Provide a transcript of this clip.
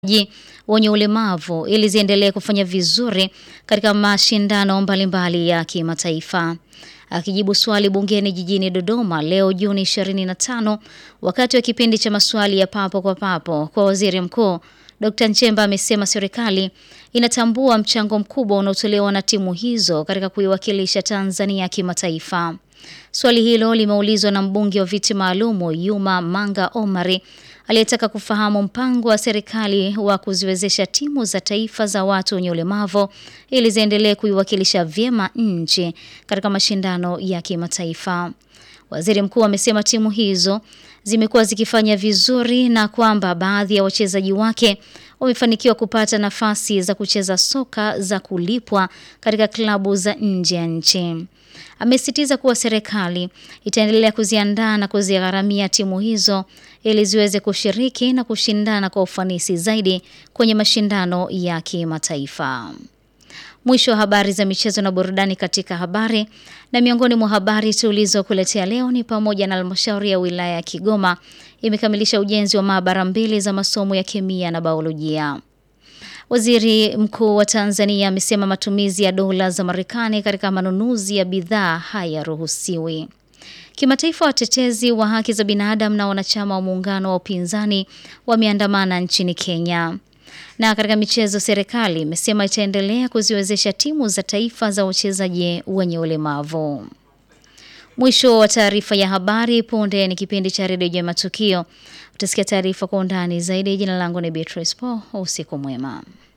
wenye ulemavu ili ziendelee kufanya vizuri katika mashindano mbalimbali ya kimataifa. Akijibu swali bungeni jijini Dodoma leo Juni 25 wakati wa kipindi cha maswali ya papo kwa papo kwa Waziri Mkuu, Dr. Nchemba amesema serikali inatambua mchango mkubwa unaotolewa na timu hizo katika kuiwakilisha Tanzania kimataifa. Swali hilo limeulizwa na mbunge wa viti maalumu Yuma Manga Omari aliyetaka kufahamu mpango wa serikali wa kuziwezesha timu za taifa za watu wenye ulemavu ili ziendelee kuiwakilisha vyema nchi katika mashindano ya kimataifa. Waziri Mkuu amesema timu hizo zimekuwa zikifanya vizuri na kwamba baadhi ya wachezaji wake wamefanikiwa kupata nafasi za kucheza soka za kulipwa katika klabu za nje ya nchi. Amesisitiza kuwa serikali itaendelea kuziandaa na kuzigharamia timu hizo ili ziweze kushiriki na kushindana kwa ufanisi zaidi kwenye mashindano ya kimataifa. Mwisho wa habari za michezo na burudani katika habari. Na miongoni mwa habari tulizokuletea leo ni pamoja na halmashauri ya wilaya ya Kigoma imekamilisha ujenzi wa maabara mbili za masomo ya kemia na biolojia. Waziri Mkuu wa Tanzania amesema matumizi ya dola za Marekani katika manunuzi ya bidhaa hayaruhusiwi. Kimataifa, watetezi wa haki za binadamu na wanachama wa muungano wa upinzani wameandamana nchini Kenya. Na katika michezo, serikali imesema itaendelea kuziwezesha timu za taifa za wachezaji wenye ulemavu. Mwisho wa taarifa ya habari. Punde ni kipindi cha redio ya matukio. Utasikia taarifa kwa undani zaidi. Jina langu ni Beatrice Paul. Usiku mwema.